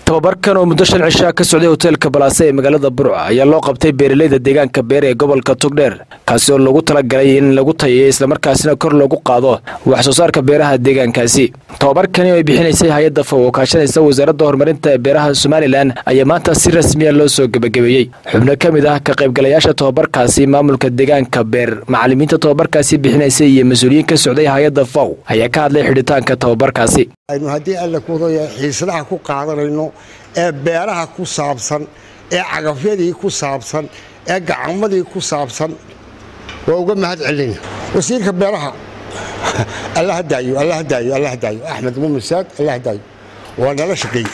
tababarkan oo muddo shan cishaa ka socday hoteelka balaase ee magaalada burca ayaa loo qabtay beeraleyda deegaanka beer ee gobolka togdheer kaasi oo lagu talagalay in lagu tayeeyo islamarkaasina kor loogu qaado wax soo saarka beeraha deegaankaasi tababarkani oo ay bixinaysay hay-adda faw oo kaashanaysa wasaaradda horumarinta beeraha somalilan ayaa maanta si rasmiya loo soo gebagabeeyey xubno ka mid ah ka qaybgalayaasha tababarkaasi maamulka deegaanka beer macalimiinta tababarkaasi bixinaysay iyo mas-uuliyiin ka socday hay-adda faw ayaa ka hadlay xidhitaanka tababarkaasi aynu haddii alla kuudaya xiisadaha ku qaadanayno ee beeraha ku saabsan ee cagafyadii ku saabsan ee gacamadii ku saabsan waa uga mahad celina wasiirka beeraha alla hadaayo alla hadaayo alla hadaayo axmed muumin saad alla hadaayo waa nala shaqeeye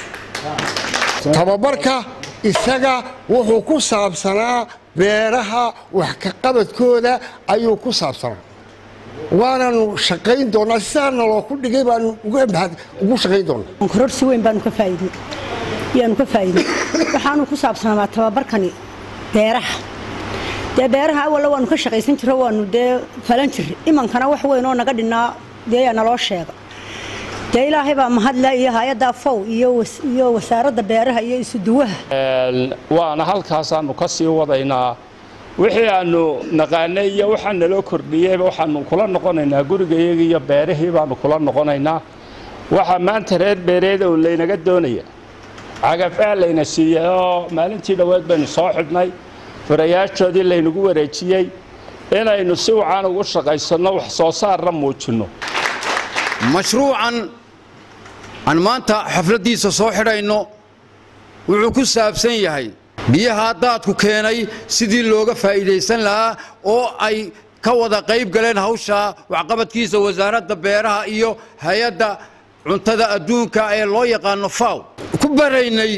tababarka isaga wuxuu ku saabsanaa beeraha wax ka qabadkooda ayuu ku saabsanaa waanaanu shaqayn doonaa sidaana loo ku dhigay baanu ugu shaqayn doonaa kororsi weyn baanu ka faa'iidnay yaanu ka faa'iidnay waxaanu ku saabsanaa tababarkani beeraha dee beeraha awalla waanu ka shaqaysan jiro waanu dee falan jirre imankana wax weyn oo naga dhinnaa dee yaa naloo sheega dee ilaahay baa mahadle iyo hay-adda fow iyo wasaaradda beeraha iyo isuduwaha waana halkaasaanu ka sii wadaynaa wixii aanu naqaanay iyo waxaa naloo kordhiyeyba waxaanu kula noqonaynaa gurigayaga iyo beerihii baanu kula noqonaynaa waxaa maanta reer beereeda un laynaga doonaya cagafaa layna siiyey oo maalintii dhoweed baynu soo xidhnay furayaashoodii laynagu wareejiyey inaynu si wacan ugu shaqaysanno wax soo saarna muujinno mashruucan aan maanta xafladdiisa soo xidhayno wuxuu ku saabsan yahay biyaha daadku keenay sidii looga faa'iidaysan lahaa oo ay ka wada qayb galeen hawshaa waxqabadkiisa wasaaradda beeraha iyo hay-adda cuntada adduunka ee loo yaqaano faw ku baraynay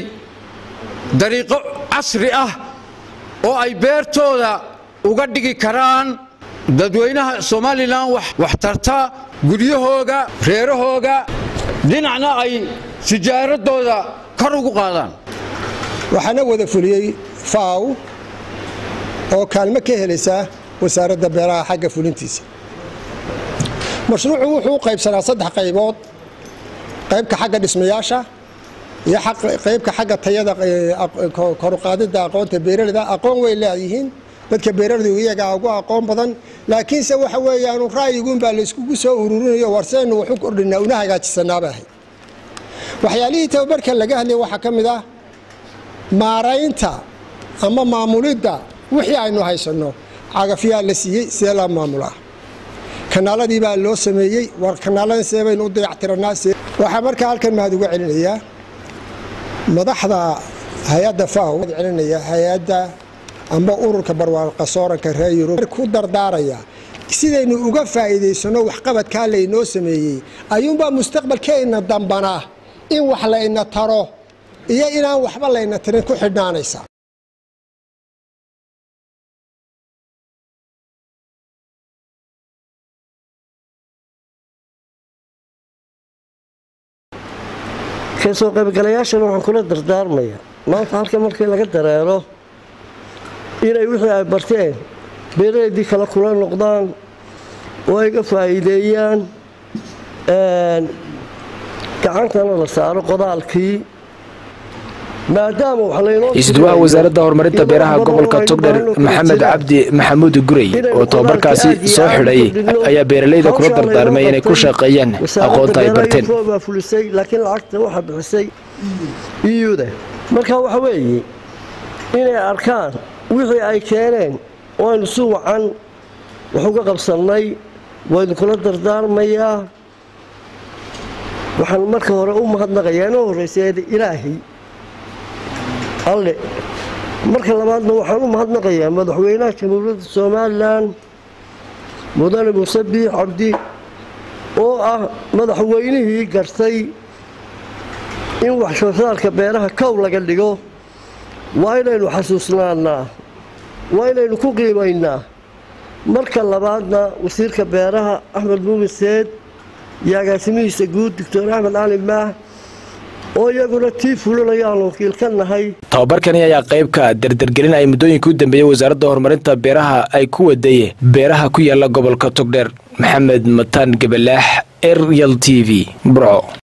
dariiqo casri ah oo ay beertooda uga dhigi karaan dadweynaha somalilan wax tarta guryahooga reerahooga dhinacna ay tijaaradooda kor ugu qaadaan waxaana wada fuliyey faw oo kaalmo ka helaysa wasaaradda beeraha xagga fulintiisa mashruucu wuxuu u qaybsanaa saddex qaybood qaybka xagga dhismayaasha iyo qaybka xagga tayada koruqaadida aqoonta beeraleyda aqoon way leeyihiin dadka beeraleydu iyagaa ugu aqoon badan laakiinse waxa weeyaanu ra'yiguunbaa layskugu soo ururinayo warseynu waxu kordhinaa una hagaajisanaaba ahayd waxyaalihii tababarka laga hadlaya waxaa ka mid ah maaraynta ama maamulidda wixii aynu haysanno cagafyaa la siiyey see laa maamulaa kanaaladii baa loo sameeyey war kanaalada see baynu u dayactirannaa waxaa markaa halkan mahad uga celinayaa madaxda hay-adda faw celinaya hay-adda amba ururka barwaaqo sooranka reer yurub ku dardaaraya sidaynu uga faa'iidaysanno waxqabadkaa laynoo sameeyey ayuunbaa mustaqbalkeenna dambanaa in wax layna taro iyo inaan waxba layna tirin ku xidhnaanaysa kasoo qaybgalayaashana waxaan kula dardaarmayaa maanta halka markii laga dareero inay wixii ay barteen beeraheedii kale kula noqdaan oo ay ga faa'iideeyaan gacantana la saaro qodaalkii isduwaha wasaaradda horumarinta beeraha gobolka togdher maxamed cabdi maxamuud gurey oo tababarkaasi soo xidhay ayaa beeraleyda kula dardaarmay inay ku shaqeeyaan aqoonta ay barteen fulisay laakiin lacagta waxaa bixisay iyuda marka waxa weeye inay arkaan wixii ay keeneen oo aynu si wacan wax uga qabsannay waynu kula dardaarmayaa waxaan marka hore u mahadnaqayaa inoo horreysay ilaahay alle marka labaadna waxaan u mahadnaqayaa madaxweynaha jamhuuriyadda somalilan mudane muuse biix cabdi oo ah madaxweynihii gartay in wax soo saarka beeraha kow laga dhigo waa inaynu xasuusnaannaa waa inaynu ku qiimaynaa marka labaadna wasiirka beeraha axmed muumin seed iyo agaasimihiisa guud doctor axmed cali maah oo iyaguna tii fulinaya aan wakiil ka nahay tababarkani ayaa qaybka dardargelin ay muddooyinka u dambeeyey wasaaradda horumarinta beeraha ay ku waday beeraha ku yaala gobolka togdheer maxamed mataan gabalaax eryal t v burco